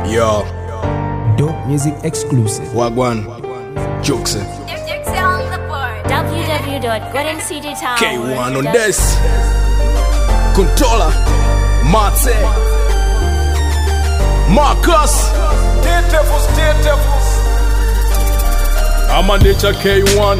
Yo, Dope music exclusive. Wagwan, Jokes, www.goldencitytower. K1 on this. Controller, Mate, Marcus. amandicha k1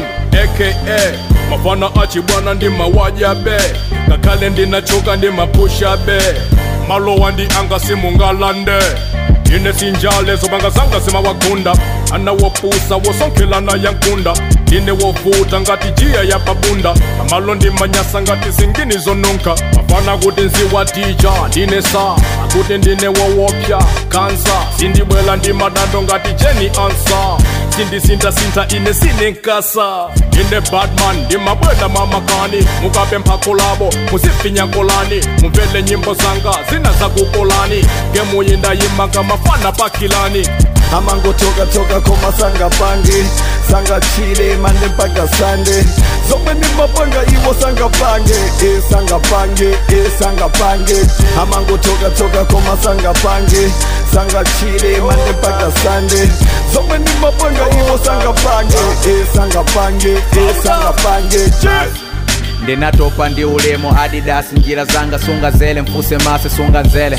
aka mafana achibwana ndi mawajabe ngakhale ndinachoka ndi mapushabe malowa ndi anga simungalande ine sinjale zobanga zanga zimawagunda anawopusa wosonkhelana yankunda ine wovuta ngati jiya ya babunda amalo ndi manyasa ngati zingini zonunka mafana kuti nziwatija ndine sa akuti ndine wowopya kansa sindibwela ndi madando ngati jeni ansa sindisinthasintha ine sinenkasa ine batman ndimabwela mamakani mukape mphako labo musifinya kolani mumvele nyimbo zanga zina zakukolani ngemuyindayimanga mafana pakilani amangotoka toka koma sanga pange sanga chile mande mpaka sande zomwe ndi mapanga iwo sanga pange e sanga pange e sanga pange amangotoka toka koma sanga pange sanga chile mande mpaka sande zomwe ndi mapanga iwo sanga pange e sanga pange e sanga pange yeah. ndinatopa ndi ulemu adidas njira zanga sunga zele mfuse mase sunga nzele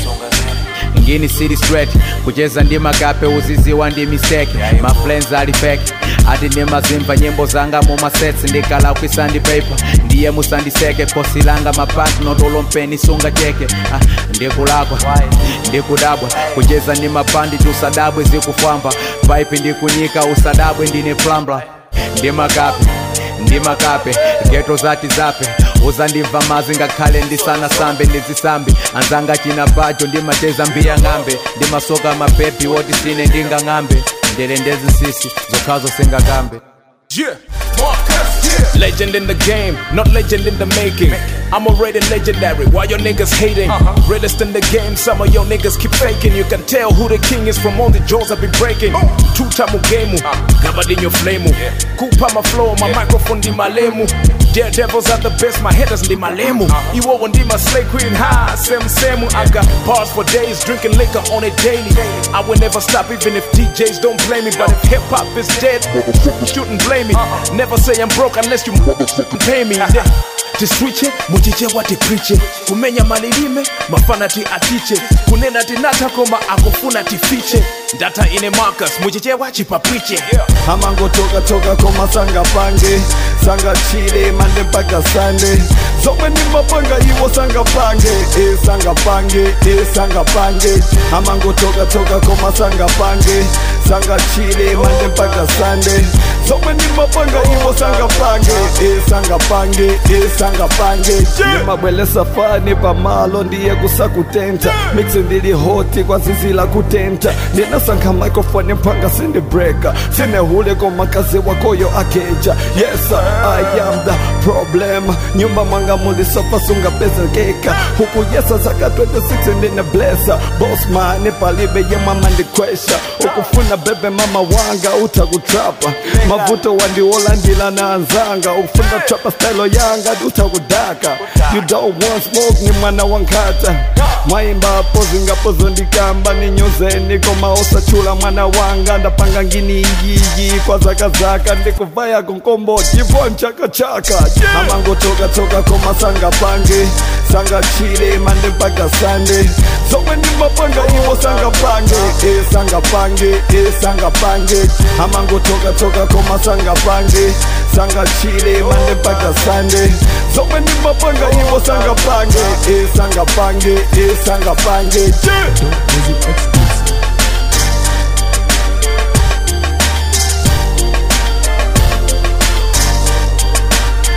ngini city straight kucheza ndi makape uziziwa ndi mistake maflens ali fake ati ndimazimva nyimbo zanga mumasets ndikala kwisandi paper ndiye musandiseke kosi langa mapatno mpeni sunga cheke ah, ndikulakwa ndikudabwa kucheza ndi mapandi tusadabwe zikufamba pipe ndikunyika usadabwe ndine plambla ndi makape ndi makape geto zati zape uzandimva mazi ngakhale ndisana sambe ndizisambe anzanga china bajo ndimacheza mbiya ng'ambe ndimasoka mapepi woti sine ndingang'ambe ndele ndezisisi zokhazo singakambe Yeah, Marcus, yeah. Legend in the game, not legend in the making. I'm already legendary. Why your niggas hating? Realest in the game, some of your niggas keep faking. You can tell who the king is from all the jaws I've been breaking. Two time game, covered in your flame. Kupa my flow, my microphone di malemu. Daredevils are the best, my headers di malemu. Iwo ndi my slay queen, ha, same same. I got bars for days, drinking liquor on it daily. I will never stop even if DJs don't play me. But if hip hop is dead, shouldn't blame me. Never say I'm broke unless you motherfucking pay me. tiswiche muchiche wati priche kumenya malilime mafana ti atiche kunena tinatha koma akufuna tifiche ndata ine marcus muchichewa chipapwiche amangotoka toka koma sanga pange sanga chile mande mpaka sande zomwe ndi mapanga iwo sanga pange e sanga pange e sanga pange amangotoka toka koma sanga pange sanga chile mande mpaka sande zomwe ndi mapanga iwo sanga pange e sanga pange e sanga pange ndimabwelesa fani pamalo ndiye kusakutenta mixi ndili hoti kwa zizi la kutenta ndinasankha microphone mpanga sindi breaker sinehule komakazi wakoyo akeja yes i am the problem nyumba mwanga mulisofa sunga bezekeka huku yesa zaka 26 ndine blesa bosman palibe yemama ndikwesha ukufuna bebe mama wanga utakutrapa mavuto wandiwolandila na anzanga ukufuna trapa style yanga utakudaka you don't want smoke ni mwana wankata mwaimbapo zingapozo ndikamba ninyozeni koma osachula mwana wanga ndapanga ngini iyiyi kwa zakazaka ndikuvaya kunkomboti vo mchakachaka amangotoka toka koma sanga pange sanga chile mande mpaka sande zomwe ndi mapanga iwo sanga pange e sanga pange e sanga pange amangotoka toka koma sanga pange sanga chile mande mpaka sande zomwe ndi mapanga iwo sanga pange e sanga pange e sanga pange yeah. Dope music exclusive.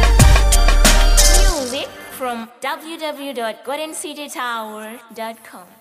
Music from www.goldencitytower.com.